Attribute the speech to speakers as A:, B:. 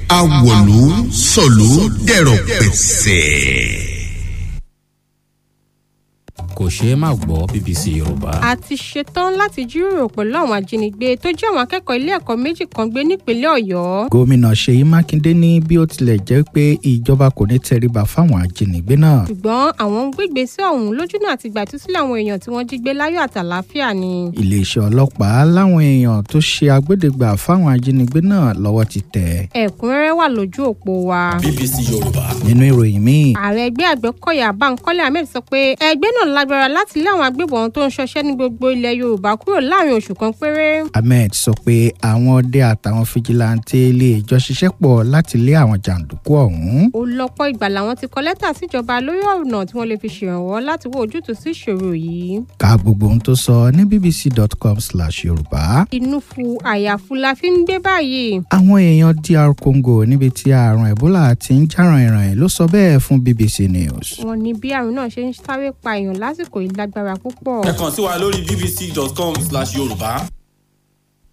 A: awọ̀lú sọ̀lú dẹ̀rọ̀ pẹ̀sẹ̀.
B: kò ṣeé má gbọ́ bbc yorùbá.
C: a ti ṣetán láti jíròrò pẹ̀lú àwọn ajínigbé tó jẹ́ àwọn akẹ́kọ̀ọ́ ilé ẹ̀kọ́ méjì kan gbé nípínlẹ̀ ọ̀yọ́.
D: gómìnà ṣèyí mákindé ní bí ó tilẹ̀ jẹ́ pé ìjọba kò ní tẹríba fáwọn ajínigbé náà.
C: ṣùgbọ́n àwọn ń gbégbèsè ọ̀hún lójúnà àti gbàtúsílẹ̀ àwọn èèyàn tí wọ́n jí gbé láyọ̀ àtàláfíà ni.
D: iléeṣẹ́ ọlọ́pàá láwọn èèyàn tó ṣe agbódegbà fáwọn ajínigbé náà lọ́wọ́ ti tẹ̀.
C: ẹ̀kúnrẹ́rẹ́ wà lójú òpó wa.
B: bbc yorùbá.
D: nínú ìròyìn míì
C: ààrẹ ẹgbẹ́ àgbẹ̀kọ̀yà bankole ahmed sọ pé ẹgbẹ́ náà lágbára láti lé àwọn agbébọn tó ń ṣọṣẹ́ ní gbogbo ilẹ̀ yorùbá kúrò láàrin oṣù kan péré.
D: ahmed sọ pé àwọn ọdẹ àtàwọn fijilantẹ lè jọ ṣiṣẹ́ pọ̀ láti lé àwọn jàǹdùkú ọ̀hún.
C: ó lọ́pọ̀ ìgbà làwọn ti kọ lẹ́tà síjọba lórí ọ̀nà tí wọ́n lè fi ṣèrànwọ́ láti wọ ojútùú sí ìṣòro yìí.
D: ka gbogbo ohun tó sọ ní bbc.com/yorùbá.
C: inú fu àyàfu la fi ń gbé báyìí.
D: àwọn èèyàn dr congo níbi tí àrùn ebola ti ń jà ràìnràìn ló sọ bẹ́ẹ̀ fún bbc news.
C: wọ́n ní bí àrùn náà ṣe ń sáré pa èèyàn lásìkò yìí lágbára púpọ̀.
B: ẹ kàn sí wa lórí bbc.com/yorùbá.